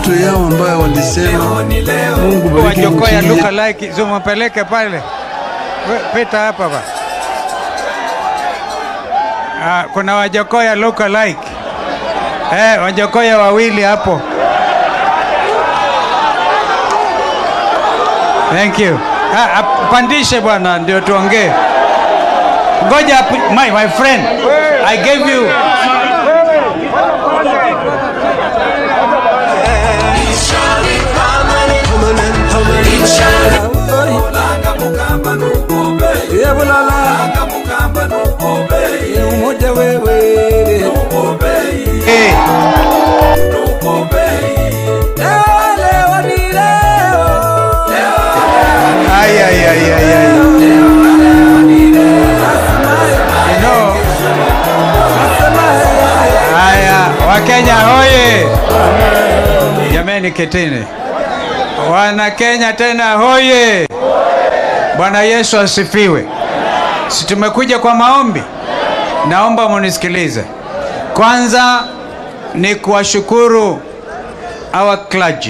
watoto yao ambayo walisema Mungu bariki Wajokoya nchi luka yetu. like zumapeleke pale, We- pita hapa ba. Ah, kuna wajokoya luka like eh, wajokoya wawili hapo. Thank you. Ah, ah, pandishe bwana ndio tuongee. Ngoja api- my, my friend. I gave you eh, ay, ay, ay, ay, ay. You know, haya Wakenya hoye! Jameni, ketini. Wana Kenya tena hoye! Bwana Yesu asifiwe. Si tumekuja kwa maombi? Naomba munisikilize. Kwanza ni kuwashukuru our clergy